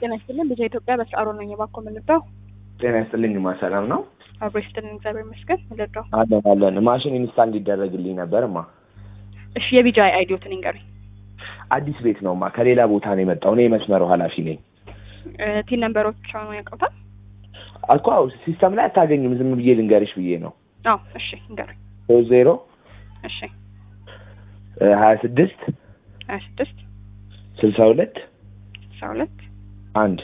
ጤና ይስጥልን ልጄ ኢትዮጵያ በስአሮ ነኝ። እባክዎ ምን ልርዳው? ጤና ይስጥልኝ ማ ሰላም ነው? አብሮ ይስጥልን እግዚአብሔር ይመስገን። ምን ልርዳው? አለን አለን። ማሽን ኢንስታል እንዲደረግልኝ ነበር ማ። እሺ የቢጃይ አይዲዮትን ይንገሩኝ። አዲስ ቤት ነው ማ፣ ከሌላ ቦታ ነው የመጣው። እኔ የመስመሩ ኃላፊ ነኝ ቲን ነንበሮች ነው ያውቀውታል? እኮ አዎ፣ ሲስተም ላይ አታገኙም። ዝም ብዬ ልንገርሽ ብዬ ነው። አዎ እሺ ይንገሩኝ። ሶስት ዜሮ እሺ ሀያ ስድስት ሀያ ስድስት ስልሳ ሁለት አስራ ሁለት አንድ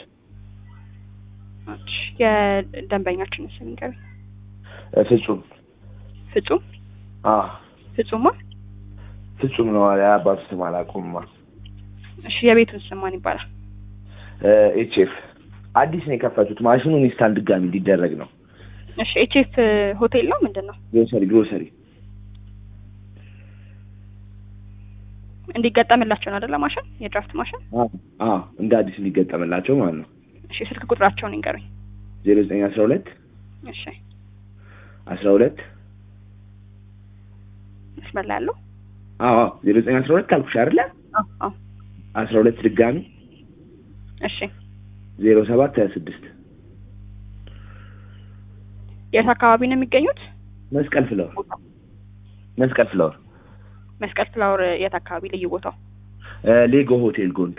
እሺ የደንበኛችን ስም ይንገሩኝ። ፍጹም ፍጹም አ ፍጹማ ፍጹም ነው። የአባቱ ስም አላውቀውም ማ። እሺ የቤቱን ስም ማን ይባላል? ኤችኤፍ አዲስ ነው የከፈቱት። ማሽኑ ኢንስታል ድጋሚ እንዲደረግ ነው። እሺ ኤችኤፍ ሆቴል ነው ምንድን ነው? ግሮሰሪ ግሮሰሪ እንዲገጠምላቸው ነው አይደለ? ማሽን የድራፍት ማሽን። አ እንደ አዲስ እንዲገጠምላቸው ማለት ነው። እሺ ስልክ ቁጥራቸውን ይንገሩኝ። ዜሮ ዘጠኝ አስራ ሁለት እሺ አስራ ሁለት መስመር ላይ ያለው አዎ ዜሮ ዘጠኝ አስራ ሁለት አልኩሽ አይደለ? አዎ አዎ አስራ ሁለት ድጋሚ እሺ ዜሮ ሰባት ሀያ ስድስት የት አካባቢ ነው የሚገኙት? መስቀል ፍለወር መስቀል ፍለወር መስቀል ፍላወር የት አካባቢ ልዩ ቦታው? ሌጎ ሆቴል ጎን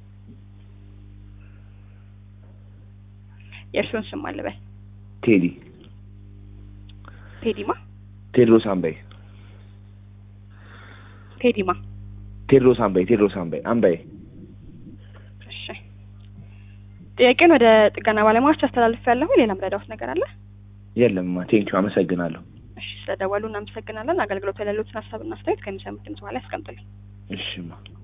የእርስዎን ስም አልበል። ቴዲ ቴዲማ ቴድሮስ አምባይ ቴዲማ። ቴድሮስ አምባይ ቴድሮስ አምባይ አምባይ እሺ ጥያቄውን ወደ ጥገና ባለሙያዎች አስተላልፍ ያለሁ። ሌላ ምረዳውት ነገር አለ? የለምማ ቴንኪው አመሰግናለሁ እሺ ስለደወሉ እናመሰግናለን። አገልግሎት የሌሉትን ሀሳብና አስተያየት ከሚሰሙት ድምጽ በኋላ ያስቀምጡልኝ። እሺማ